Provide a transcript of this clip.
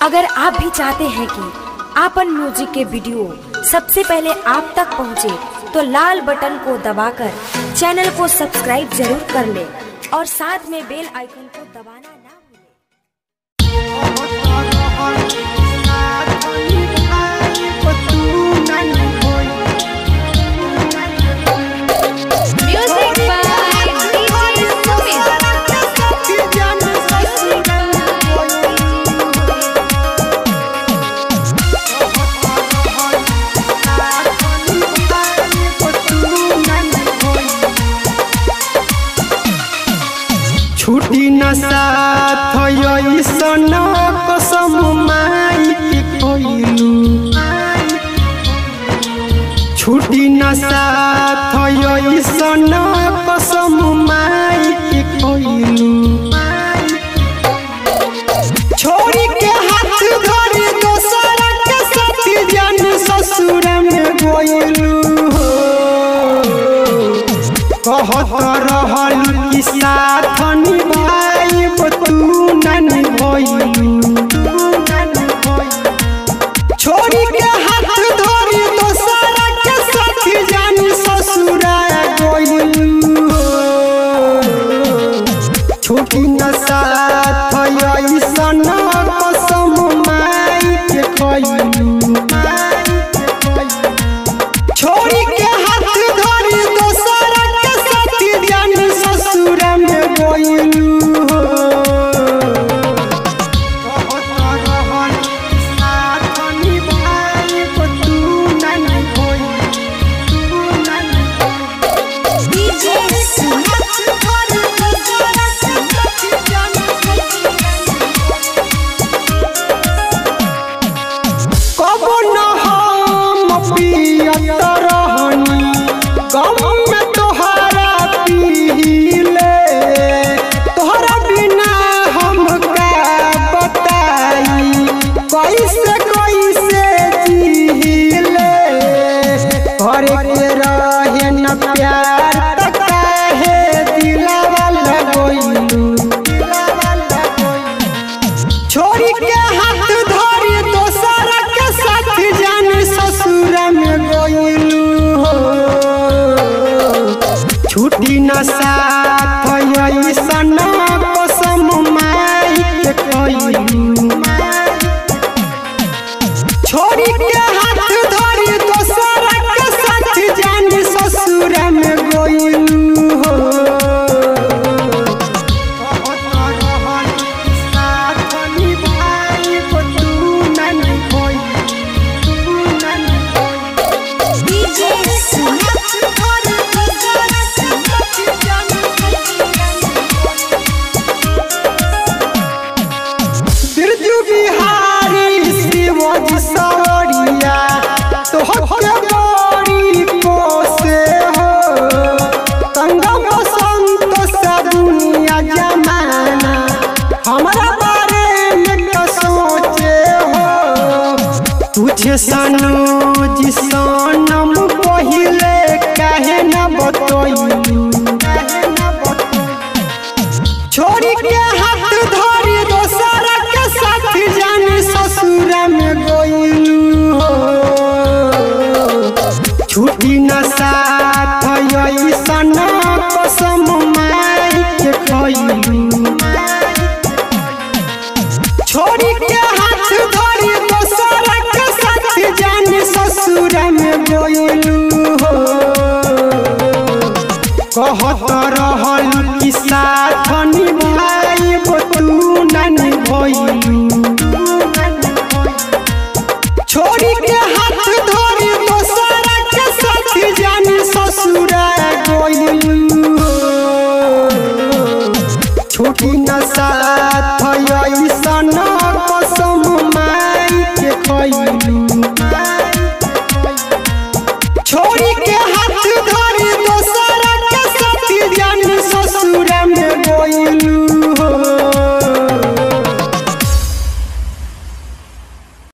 अगर आप भी चाहते हैं कि आपन म्यूजिक के वीडियो सबसे पहले आप तक पहुंचे, तो लाल बटन को दबाकर चैनल को सब्सक्राइब जरूर कर ले और साथ में बेल आइकन को दबाना ना भूलें। Music by DJ Sumit. छुट्टी न साथ ऐसन कसम माई के कोइलू छुट्टी न साथ ऐसन कसम माई के कोइलू छोड़ी के हाथ धरी दोसर के साथ जन ससुर में गोइलू कहत रहल कि साथ निभाई तू न निभइलू छोड़ी के हाथ धरी दोसर के साथ जन ससुर गोइलू छोटी न साथ ऐसन कसम माई के कइलू छोड़ी के हाथ धरी दोसर के साथ जान ससुर में गोइलू DJ कब न हम पियत रहनी गम में तोहरा पीले तोहरा बिना हम का बताई कैसे कैसे जीले करे के रहे न प्यार त काहे दिलवा लगोइलू छोड़ी के हाथ धरी दोसर के साथ जान ससुर में गोइलू छुट्टी न साथ ऐसन कसम माई के कइलू छोड़ी के हाथ धरी दोसर के साथ जान ससुर में गोइलू DJ बिरजू बिहारी शिवजी सवरिया तोहके बड़ी कोसे हो संगम बसंत सा दुनिया जमाना हमारा बारे में क्या सोचे हो तुझे सनू जी सनम पहिले काहे न बतइलू छोड़ी के हाथ धरी दोसर के साथ जान ससुर में गोइलू छुट्टी न साथ ऐसन कसम माई के कइलू छोड़ी के हाथ धरी दोसर के साथ जान ससुर में गोइलू कहत रहल कि